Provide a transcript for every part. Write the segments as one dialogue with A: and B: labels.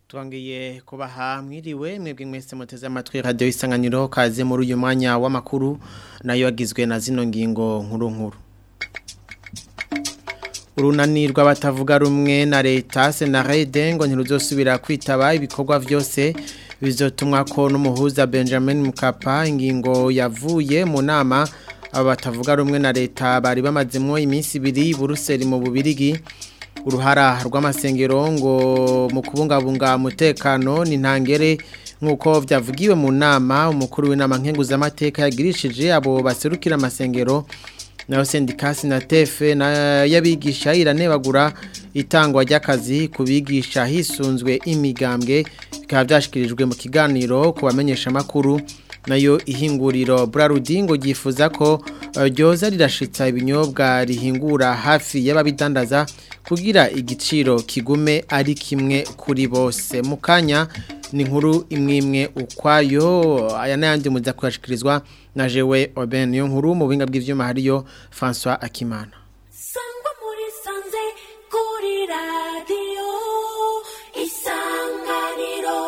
A: twongeye kubaha mwiriwe mwebwe mwese muteze amatwi radio isanganiro kaze muri uyu mwanya w'amakuru nayo agizwe na zino ngingo nkuru nkuru urunani rw'abatavuga rumwe na leta senarede ngo ntiruzosubira kwitaba ibikorwa byose bizotumwa ko n'umuhuza Benjamin Mkapa ingingo yavuye mu nama aba batavuga rumwe na leta bari bamazemo iminsi ibiri Buruseli mu Bubirigi uruhara rw'amasengero ngo mu kubungabunga umutekano ni ntangere nk'uko byavugiwe mu nama umukuru w'inama nkenguzamateka yagirishije abo baserukira amasengero nayo sendikasi na tefe y'abigisha iranebagura itangwa ry'akazi ku bigisha hisunzwe imigambwe bikaba byashyikirijwe mu kiganiro ku bamenyesha amakuru nayo ihinguriro burarudi ngo ryifuza ko ryoza rirashitsa ibinyobwa rihingura hafi y'ababidandaza kugira igiciro kigume ari kimwe kuri bose mu kanya ni nkuru imwe imwe ukwayo aya n'ayandi muza kuyashyikirizwa na jewe oben niyo nkuru mu buhinga bw'ibyuma hariyo francois akimana
B: sangwa muri sanze kuri radiyo isanganiro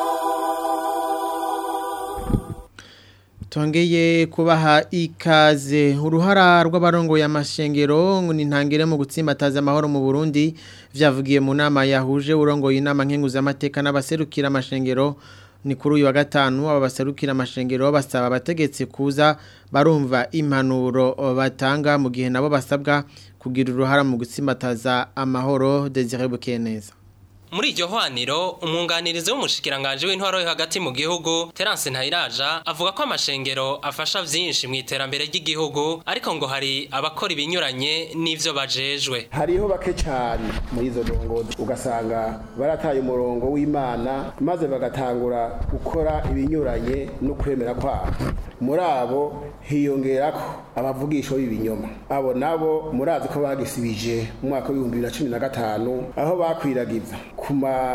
A: Tongeye kubaha ikaze uruhara rw'abarongo y'amashengero ngo ni ntangire mu gutsimbataza amahoro mu Burundi vyavugiye mu nama yahuje urongo y'inama nkenguza amateka n'abaserukira amashengero ni kuri uyu wa gatanu aba baserukira amashengero basaba abategetsi kuza barumva impanuro batanga mu gihe nabo basabwa kugira uruhara mu gutsimbataza amahoro Desire Bukeneza
C: muri iryo hwaniro umwunganirizi w'umushikiranganje w'intwaro yo hagati mu gihugu Terence Ntayiraja avuga ko amashengero afasha vyinshi mu iterambere ry'igihugu ariko ngo hari abakora ibinyuranye n'ivyo bajejwe
D: hariho bake cyane muri izo ndongozi ugasanga barataye umurongo w'Imana maze bagatangura gukora ibinyuranye no kwemera kwabo muri abo hiyongerako abavugisho b'ibinyoma abo nabo murazi ko bagisibije mu mwaka w'ibihumbi bibiri na cumi na gatanu aho bakwiragiza ku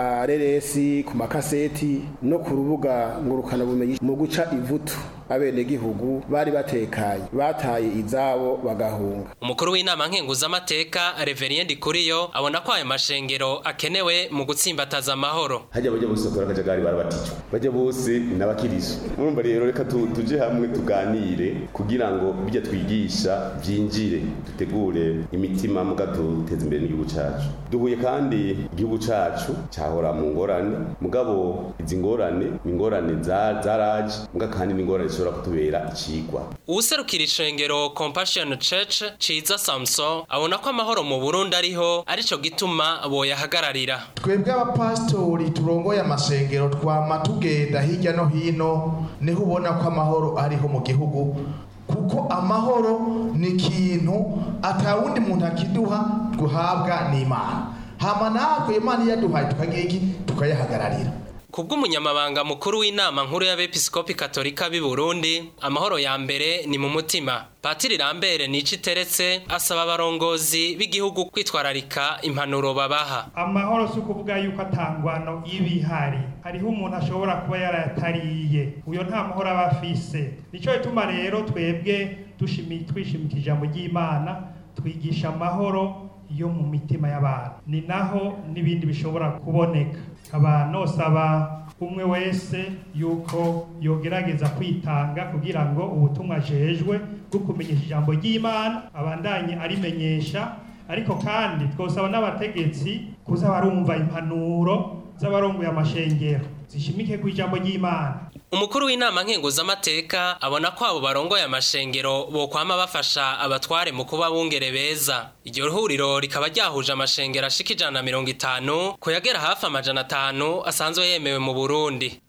D: mareresi ku makaseti no ku rubuga ngurukanabumenyi mu guca ivutu abenegihugu bari batekanye bataye izabo bagahunga
C: umukuru w'inama nkenguzamateka Reverien Ndikuriyo abona ko ayo mashengero akenewe mu gutsimbataza amahoro
E: hajya bajya bose bakora akajagari barabatijwe bajya bose n'abakirisu murumva rero reka tuje hamwe tuganire kugira ngo bijya twigisha byinjire dutegure imitima muga duteza imbere n'igihugu cacu duhuye kandi igihugu cacu cyahora mu ngorane mugabo izi ngorane ingorane zaraje muga kandi n'ingorane zishobora kutubera ikigwa
C: uwuserukira ishengero compassion church ciza samson abona ko amahoro mu burundi ariho arico gituma boyahagararira
F: twebwe abapasitori turongoye amasengero twama tugenda hirya no hino niho ubona ko amahoro ariho mu gihugu kuko amahoro ni ikintu atawundi muntu akiduha duhabwa n'imana hama natwe imana iyaduhaye tukagira iki tukayahagararira
C: kubw'umunyamabanga mukuru w'inama nkuru y'abepiskopi katolika b'i Burundi amahoro ya mbere ni mu mutima Patiri Lambere nici teretse asaba abarongozi b'igihugu kwitwararika impanuro babaha
G: amahoro si ukuvuga yuko atangwano ibihari hariho umuntu ashobora kuba yarayatariye uyo nta mahoro aba afise nico gituma rero twebwe twishimika ijambo ry'imana twigisha amahoro yo mu mitima y'abantu ni naho n'ibindi bishobora kuboneka abantu nosaba umwe wese yuko yogerageza kwitanga kugira ngo ubutumwa ajejwe bwo kumenyesha ijambo ry'imana abandanye arimenyesha ariko kandi twosaba n'abategetsi kuza barumva impanuro z'abarongoye amashengero zishimike ku ijambo ry'imana
C: umukuru w'inama nkenguzamateka abona ko abo barongoye amashengero bokwama bafasha abatware mu kuba bungere beza iryo huriro rikaba ryahuje amashengero ashika ijana na mirongo itanu kuyagera hafi amajana atanu asanzwe yemewe mu burundi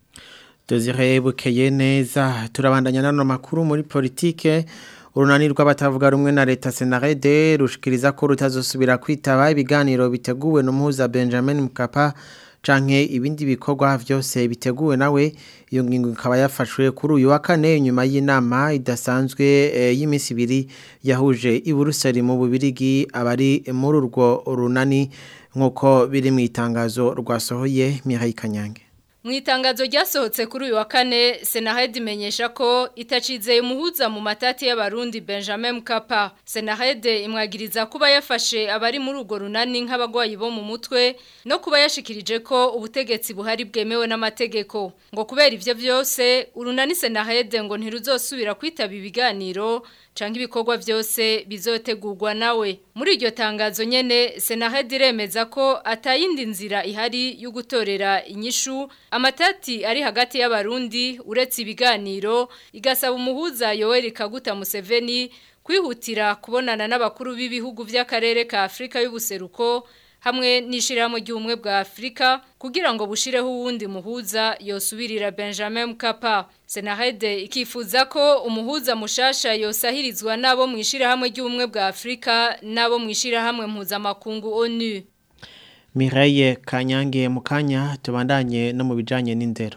A: Desire bukeye neza turabandanya nano makuru muri politike urunani rw'abatavuga rumwe na leta senarede rushikiriza ko rutazosubira kwitaba ibiganiro biteguwe n'umuhuza Benjamin Mkapa canke ibindi bikorwa vyose biteguwe nawe iyo ngingo ikaba yafashwe kuri uyu wa kane nyuma y'inama idasanzwe e, y'imisi ibiri yahuje i Buruseli mu Bubirigi abari muri urwo runani nkuko biri mu itangazo rwasohoye Mihaye Kanyange
H: Mu itangazo ryasohotse kuri uyu wa kane Senahed imenyesha ko itacizeye umuhuza mu matati y'abarundi Benjamin Mkapa. Senahed imwagiriza kuba yafashe abari muri urwo runani nk'abagwayi bo mu mutwe no kuba yashikirije ko ubutegetsi buhari bwemewe n'amategeko. Ngo kubera ivyo vyose urunani Senahed ngo ntiruzosubira kwitaba ibiganiro canke ibikorwa vyose bizotegurwa nawe. Muri iryo tangazo nyene Senahed iremeza ko atayindi nzira ihari yo gutorera inyishu amatati ari hagati y'abarundi uretse ibiganiro igasaba umuhuza Yoweri Kaguta Museveni kwihutira kubonana n'abakuru b'ibihugu by'akarere ka Afrika y'ubuseruko hamwe n'ishirahamwe ry'ubumwe bwa Afrika kugira ngo bushireho uwundi muhuza yosubirira Benjamin Mkapa Senahede ikifuza ko umuhuza mushasha yosahirizwa nabo mu ishirahamwe ry'ubumwe bwa Afrika nabo mu ishirahamwe mpuzamakungu ONU
A: Mireille Kanyange mukanya tubandanye no mu bijanye n'indero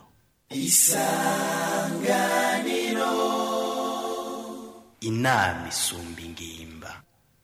I: isanganiro inama isumba ingimba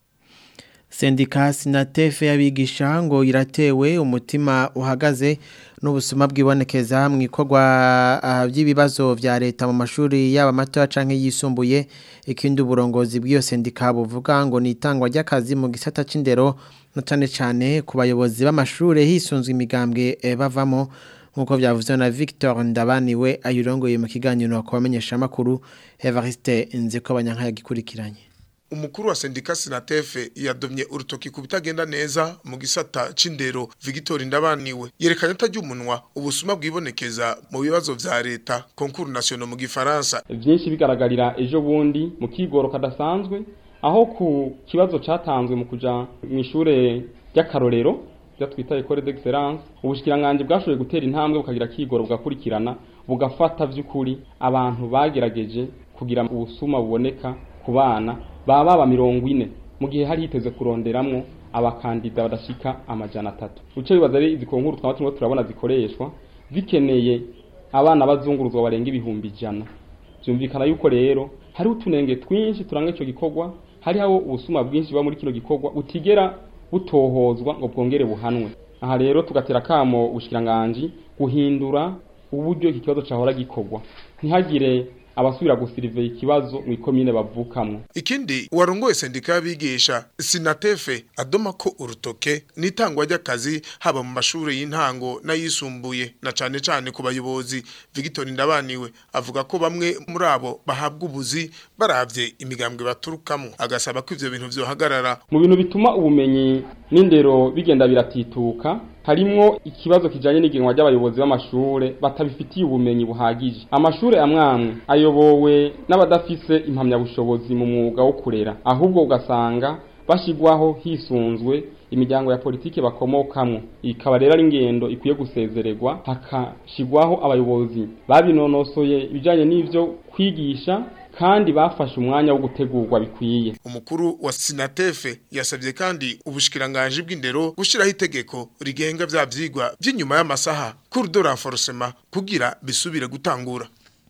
A: Sendika Sinatefe yabigisha ngo iratewe umutima uhagaze n'ubusuma bwibonekeza mu ikorwa by'ibibazo vya leta mu mashuri yaba mato canke yisumbuye ikindi uburongozi bw'iyo sendika buvuga ngo ni itangwa ry'akazi mu gisata c'indero no cane cane ku bayobozi b'amashure hisunzwe imigambwe eh, bavamo nkuko byavuzwe na Victor Ndabaniwe ayirongoye mu kiganiro ku bamenyesha makuru Evariste Nzeko abanyanka yagikurikiranye
J: umukuru wa sendika sinatefe yadomye urutoki ku bitagenda neza mu gisata c'indero Victor Ndabaniwe yerekanye atajya umunwa ubusuma bwibonekeza mu bibazo vya leta concours national mu gifaransa
K: byinshi bigaragarira ejo bundi mu kigoro kadasanzwe aho ku kibazo catanzwe mu kuja mu ishure ry'akarorero bya twita école d'excellence ubushikiranganje bwashoboye gutera intambwe bukagira kigoro bugakurikirana bugafata vy'ukuri abantu bagerageje kugira ubusuma buboneka ku bana baba baba mirongo ine mu gihe hari hiteze kuronderamwo abakandida badashika amajana atatu uco bibaza ari izi konkuru twaba turimo turabona zikoreshwa bikeneye abana bazunguruzwa barenga ibihumbi ijana byumvikana yuko rero hari utunenge twinshi turanga ico gikorwa hariho ubusuma bwinshi buba muri kino gikorwa utigera butohozwa ngo bwongere buhanwe aha rero tugatera kamo ubushikiranganji guhindura uburyo iki kibazo cahora gikorwa ntihagire abasubira gusirivera ikibazo mu ikomine bavukamwo
J: ikindi warongoye sendika y'abigisha sinatefe adoma ko urutoke n'itangwa ry'akazi haba mu mashuri y'intango n'ayisumbuye na cane cane ku bayobozi Victor Ndabaniwe avuga ko bamwe muri abo bahabwa ubuzi baravye imigambwe baturukamo agasaba ko ivyo bintu vyohagarara
K: mu bintu bituma ubumenyi n'indero bigenda biratituka harimwo ikibazo kijanye n'igenwa ry'abayobozi b'amashure batabifitiye ubumenyi buhagije amashure amwamwe ayobowe n'abadafise impamyabushobozi mu mwuga wo kurera ahubwo ugasanga bashigwaho hisunzwe imiryango ya politike bakomokamwo ikaba rero ari ingendo ikwiye gusezererwa hakashigwaho abayobozi babinonosoye ibijanye n'ivyo kwigisha kandi bafashe umwanya wo gutegurwa bikwiye
J: umukuru wa sinatefe yasabye kandi ubushikiranganje bw'indero gushiraho itegeko rigenga vya vyigwa by'inyuma y'amasaha cours de renforcement kugira bisubire gutangura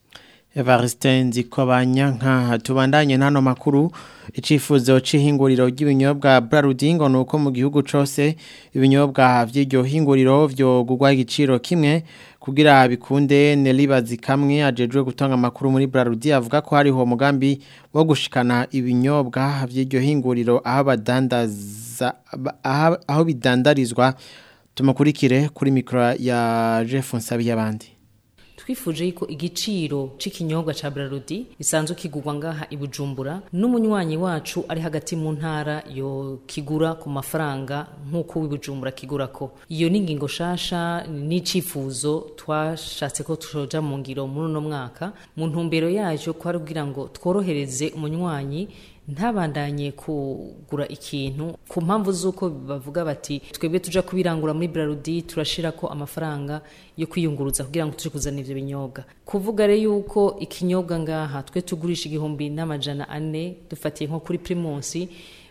A: Evariste Nzikobanya nka tubandanye nano makuru icifuzo c'ihinguriro ry'ibinyobwa Brarudingo nuko mu gihugu cose ibinyobwa vy'iryo hinguriro vyo gugwa igiciro kimwe kugira bikunde nelibazi kamwe ajejwe gutanga makuru muri Brarudi avuga ko hariho umugambi wo gushikana ibinyobwa vy'iryo hinguriro aho badandaza aho bidandarizwa tumukurikire kuri mikro ya Jeff Nsabiyabandi
L: twifuje yuko igiciro c'ikinyobwa ca Brarudi bisanzwe kigurwa ngaha ibujumbura n'umunywanyi wacu ari hagati mu ntara yo kigura ku mafaranga nk'uko w'ibujumbura kigura ko iyo ni ingingo shasha n'icifuzo twashatse ko tujoja mu ngiro muri uno mwaka mu ntumbero yayo ko ari kugira ngo tworohereze umunywanyi ntabandanye kugura ikintu ku mpamvu z'uko bavuga bati twebwe tuja kubirangura muri Brarudi turashira ko amafaranga yo kwiyunguruza kugira ngo tuje kuzana ivyo binyobwa kuvuga rero yuko ikinyobwa ngaha twe tugurisha igihumbi n'amajana ane dufatiye nko kuri Primus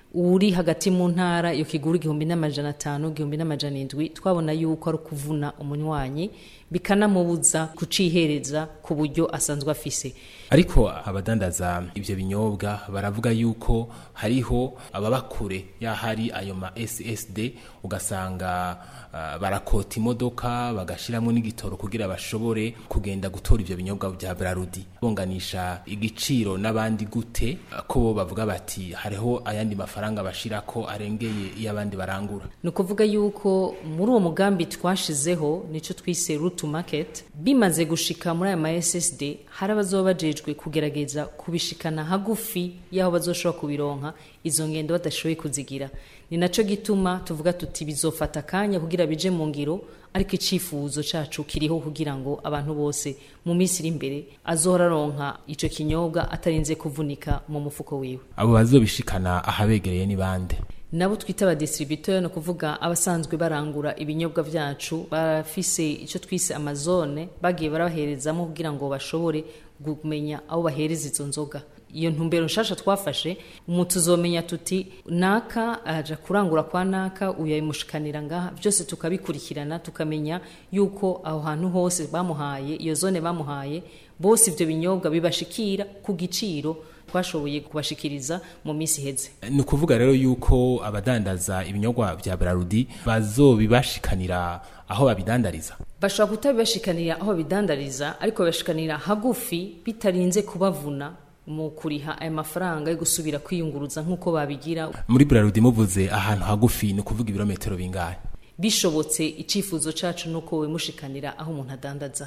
L: uri hagati mu ntara yo kigura igihumbi n'amajana atanu igihumbi n'amajana indwi twabona yuko ari ukuvuna umunywanyi bikanamubuza kucihereza ku buryo asanzwe afise
M: ariko abadandaza ibyo binyobwa baravuga yuko hariho ababa kure y'ahari ayo ma SSD ugasanga uh, barakota imodoka bagashiramo n'igitoro kugira bashobore kugenda gutora ibyo binyobwa bya Brarudi bonganisha igiciro n'abandi gute ko bo bavuga bati hariho ayandi mafaranga bashira ko arengeye iyo abandi barangura
L: ni ukuvuga yuko muri uwo mugambi twashizeho nicyo twise route to market bimaze gushika muri aya ma SSD hari abazoba bajejwe kugerageza kubishikana hagufi y'aho bazoshobora kubironka izo ngendo badashoboye kuzigira ni naco gituma tuvuga tuti bizofata akanya kugira bije mu ngiro ariko icifuzo cacu kiriho kugira ngo abantu bose mu minsi iri imbere azohora aronka ico kinyobwa atarinze kuvunika mu mufuko wiwe
M: abo bazobishikana ahabegereye ni bande
L: nabo twita abadistributeur no kuvuga abasanzwe barangura ibinyobwa vyacu bafise ico twise amazone bagiye barabaherezamo kugira ngo bashobore kumenya aho bahereza izo nzoga iyo ntumbero nshasha twafashe umutu uzomenya tuti naka aja kurangura kwa naka uyamushikanira ngaha byose tukabikurikirana tukamenya yuko aho hantu hose bamuhaye iyo zone bamuhaye bose ivyo binyobwa bibashikira ku giciro twashoboye kubashikiriza mu minsi iheze
M: ni ukuvuga rero yuko abadandaza ibinyobwa vya Brarudi bazobibashikanira aho babidandariza
L: bashobora kutabibashikanira aho babidandariza ariko babashikanira hagufi bitarinze kubavuna mu kuriha aya mafaranga yo gusubira kwiyunguruza nk'uko babigira
M: muri Brarudi muvuze ahantu hagufi ni ukuvuga ibirometero bingahe
L: bishobotse icifuzo cacu nuko we mushikanira aho umuntu adandaza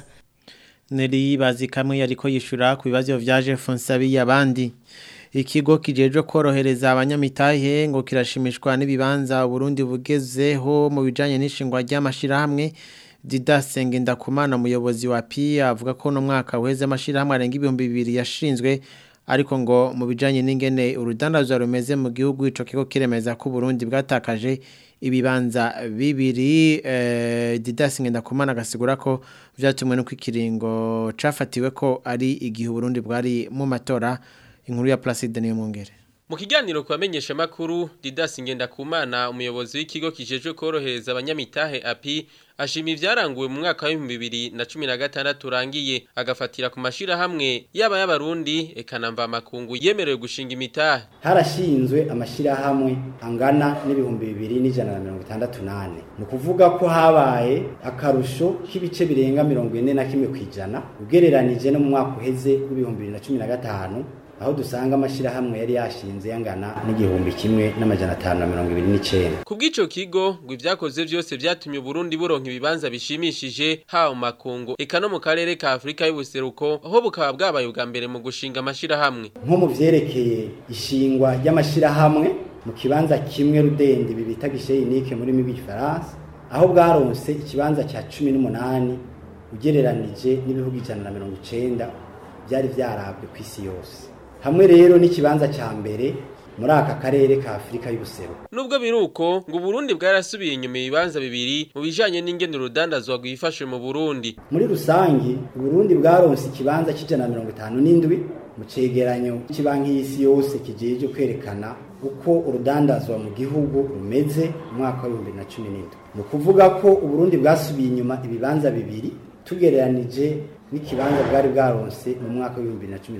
A: Neri bazi kamwe yariko yishura ku bibazo vyaje Fonsabi yabandi ikigo kijeje korohereza abanyamitahe ngo kirashimishwa n'ibibanza Burundi bugezeho mu bijanye n'ishingwa ry'amashira hamwe Didas Ngendakumana umuyobozi wa PIA avuga ko no mwaka weze amashira hamwe arenga ibihumbi bibiri yashinzwe ariko ngo mu bijanye n'ingene urudandazwa rumeze mu gihugu ico kigo kiremeza ko Burundi bwatakaje ibibanza bibiri eh, Didas Ngendakumana agasigura ko vyatumwe no kwikiringo cafatiwe ko ari igihe Burundi bwari mu matora inkuru ya Placide niyo mungere
N: Mu kiganiro kubamenyesha makuru Didas Ngendakumana umuyobozi w'ikigo kijejwe korohereza abanyamitahe API ashima ivyaranguwe mu mwaka wa 2016 urangiye agafatira ku mashira hamwe yaba y'abarundi ekanamba makungu yemerewe gushinga imitahe
O: harashinzwe amashira hamwe angana n'ibihumbi bibiri n'ijana na mirongo itandatu nane ni ukuvuga ko habaye akarusho k'ibice birenga mirongo ine na kimwe kw'ijana ugereranije no mu mwaka uheze w'ibihumbi bibiri na cumi na gatanu aho dusanga amashirahamwe yari yashinze yangana n'igihumbi kimwe n'amajana atanu na mirongo ibiri n'icenda
N: ku bw'ico kigo ngo ivyakoze vyose vyatumye Burundi buronka ibibanza bishimishije haba mu makungu eka no mu karere ka Afrika y'ubuseruko aho bukaba bwabaye ubwa mbere mu gushinga amashirahamwe
O: nko mu vyerekeye ishingwa ry'amashirahamwe mu kibanza kimwe rudende bibita gisheyinike muri mibi Faransa aho bwaronse ikibanza cya cumi n'umunani ugereranije n'ibihugu ijana na mirongo icenda byari vyarabwe ku isi yose hamwe rero n'ikibanza cya mbere muri aka karere ka Afrika y'ubusero
N: nubwo biruko ngo Burundi bwarasubiye inyuma ibibanza bibiri mu bijanye n'ingene urudandazwa rwifashe mu Burundi
O: muri rusangi Burundi bwaronse ikibanza cy'ijana mirongo itanu n'indwi mu cegeranyo cy'ibanki y'isi yose kijeje kwerekana uko urudandazwa mu gihugu rumeze mu mwaka wa 2017 ni ukuvuga ko Uburundi bwasubiye inyuma ibibanza bibiri tugereranije n'ikibanza bwari bwaronse mu mwaka wa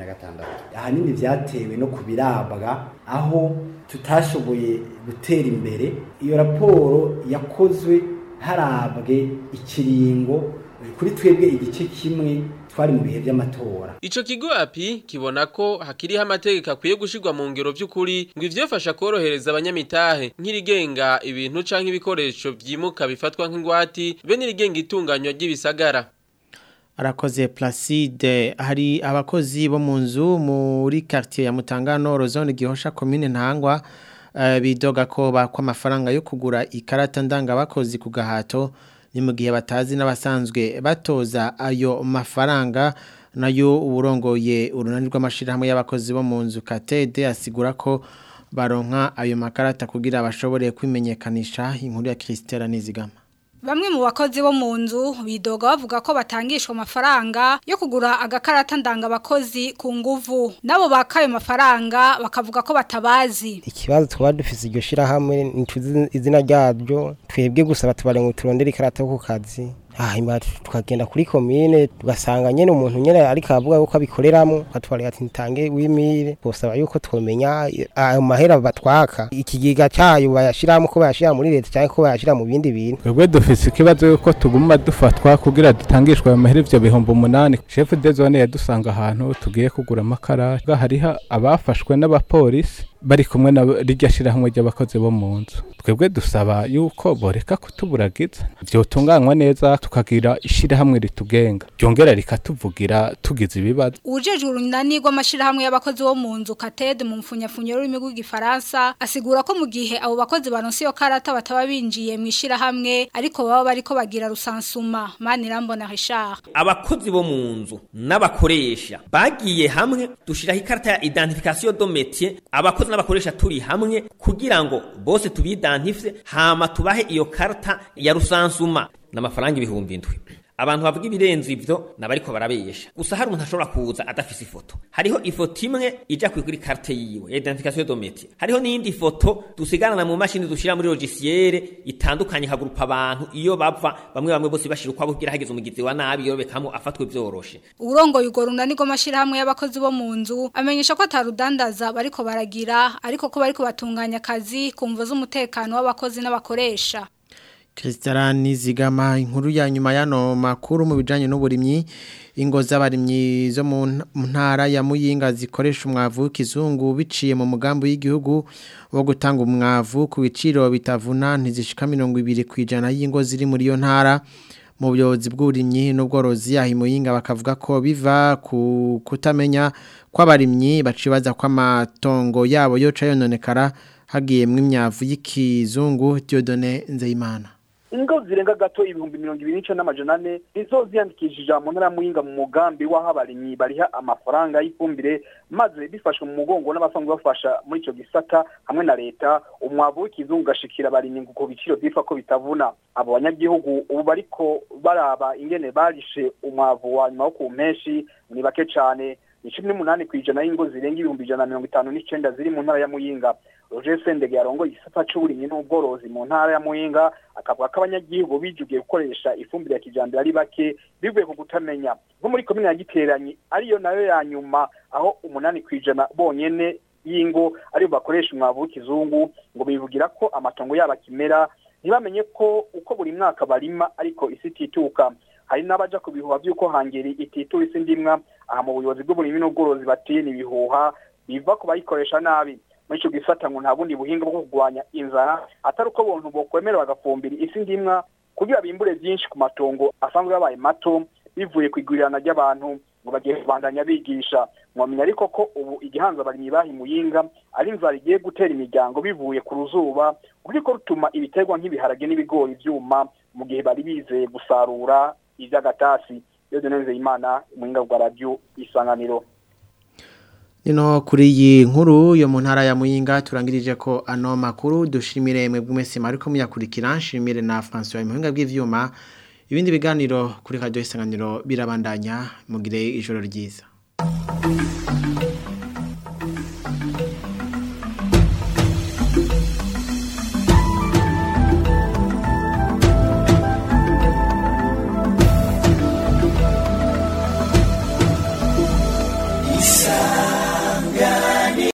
O: 2016 ahanini vyatewe no kubirabwa aho tutashoboye gutera imbere iyo raporo yakozwe harabwe ikiringo kuri twebwe igice kimwe twari mu bihe by'amatora
N: Ico kigo api kibona ko hakiriho amategeko akwiye gushirwa mu ngero by'ukuri ngo ivyofasha korohereza abanyamitahe nk'irigenga ibintu canke ibikoresho vyimuka bifatwa nk'ingwati be n'irigenga itunganywa ry'ibisagara
A: arakoze Placide hari abakozi bo mu nzu muri quartier ya Mutangano Rozone Gihosha commune Ntangwa uh, bidoga ko bakwa amafaranga yo kugura ikarata ndanga bakozi ku gahato ni mu gihe batazi n'abasanzwe batoza ayo mafaranga nayo uburongoye urunani rw'amashirahamwe y'abakozi bo mu nzu Katede asigura ko baronka ayo makarata kugira bashobore kwimenyekanisha inkuru ya Christelle Nizigama
P: Bamwe mu bakozi bo mu nzu bidoga bavuga ko batangishwa amafaranga yo kugura agakarata ndanga abakozi ku nguvu nabo bakayo mafaranga bakavuga ko batabazi
Q: ikibazo twaba dufise iryo shirahamwe nituzi izina ryaryo twebwe gusa batubare ngo turondere ikarata yo ku kazi hanyuma tukagenda kuri komine tugasanga nyene umuntu nyene ariko avuga yuko abikoreramwo akatubwira ati ntange w'imire bosaba yuko twomenya ayo mahera batwaka ikigiga cyayo bayashiramo ko bayashira muri leta cyangwa ko bayashira mu bindi bintu
R: twebwe dufise ikibazo yuko tuguma dufatwa kugira dutangishwe ayo mahera ivyo bihumbi umunani chef de zone yadusanga ahantu tugiye kugura amakara hariho abafashwe n'abapolisi bari kumwe na rijya shirahamwe ry'abakozi bo mu nzu twebwe dusaba yuko boreka kutuburagiza vyotunganywa neza tukagira ishirahamwe ritugenga ryongera rikatuvugira tugize ibibazo
P: Ujejwe urunani rw'amashirahamwe y'abakozi bo mu nzu Kated mu mfunyafunyo rurimi rw'igifaransa asigura ko mu gihe abo bakozi baronse iyo karata bataba binjiye mu ishirahamwe ariko baba bariko bagira rusansuma Manirambona Richard
S: abakozi bo mu nzu n'abakoresha bagiye hamwe dushiraho ikarata ya identification do métier abakozi n'abakoresha turi hamwe kugira ngo bose tubidantifye hama tubahe iyo karta ya rusansuma n'amafaranga ibihumbi indwi abantu bavuga ibirenze ivyo nabariko barabesha gusa hari umuntu ashobora kuza adafise ifoto hariho ifoto imwe ija kuri carte yiwe ya identification de métier hariho n'iyindi foto dusigarana mu mashini dushira muri logiciel itandukanye kagurupa abantu iyo bava bamwe bamwe bose bashira ukwabo kugira hageze umugizi wa nabi yorobekamo afatwe vyoroshe
P: Urongoye ugo runani rw'amashirahamwe y'abakozi bo mu nzu amenyesha ko atarudandaza bariko baragira ariko ko bariko batunganya akazi kumva z'umutekano w'abakozi n'abakoresha
A: Kristalani zigama inkuru ya nyuma yano makuru mu bijanye n'uburimyi ingo z'abarimyi zo mu ntara ya Muyinga zikoresha umwavu kizungu biciye mu mugambi w'igihugu wo gutanga umwavu ku biciro bitavuna ntizishika 200 kwijana y'ingo ziri muri yo ntara mu buyobozi bw'uburimyi n'ubworozi yahi Muyinga bakavuga ko biva ku kutamenya kw'abarimyi bacibaza kw'amatongo yabo yoca yononekara hagiyemwe imyavu y'ikizungu Dieudonné Nzeyimana
T: ingo zirenga gato ibihumbi mirongo ibiri n'icyenda n'amajana ane nizo ziyandikishije mu ntara muhinga mu mugambi w'aho abarimyi bariha amafaranga y'ifumbire maze bifashwe mu mugongo n'abasanzwe bafasha muri icyo gisata hamwe na leta umwavu w'ikizungu ugashikira abarimyi ngo ku biciro byitwa ko bitavuna abo banyagihugu ubu bariko baraba ingene barishe umwavu wa nyuma wo ku mpeshi ni bake cyane ni cumi n'umunani ku ijana y'ingo zirenga ibihumbi ijana na mirongo itanu n'icyenda ziri mu ntara ya muyinga roger sendege yarongoye igisata c'uburimyi n'ubworozi mu ntara ya muyinga akavuga ko abanyagihugu bijugiye gukoresha ifumbire ya kijambere ari bake bivuye ku kutamenya nko muri komine ya giteranyi ariyo nayo ya nyuma aho umunani ku ijana bonyene y'ingo aribo bakoresha umwavu w'ikizungu ngo bivugira ko amatongo yabo akimera ntibamenye ko uko buri mwaka barima ariko isi itituka hari n'abaja ku bihuha by'uko hangeri ititura isi ndimwa aha mu buyobozi bw'uburimyi n'ubworozi batiye ibihuha biva ku bayikoresha nabi muri icyo gisata ngo nta bundi buhinga bwo kurwanya inzara atari uko bontu bokwemera bagafumbira isi ndimwa kugira bimbure byinshi ku matongo asanzwe yabaye mato bivuye ku igurirana ry'abantu ngo bagiye kubandanya bigisha mwamenya ariko ko ubu igihanza abarimyi bahimuyinga ari inzara igiye gutera imiryango bivuye ku ruzuba ruriko rutuma ibiterwa nk'ibiharage n'ibigori byuma mu gihe bari bizeye gusarura iby'agatasi iyo duneze imana umuhinga bwa radiyo isanganiro
A: Nino kuri iyi nkuru yo mu ntara ya Muyinga turangirije ko ano makuru dushimire mwebwe mwese mariko muyakurikira nshimire na François Imuhinga bw'ivyuma ibindi biganiro kuri radio isanganiro birabandanya mugire ijoro ryiza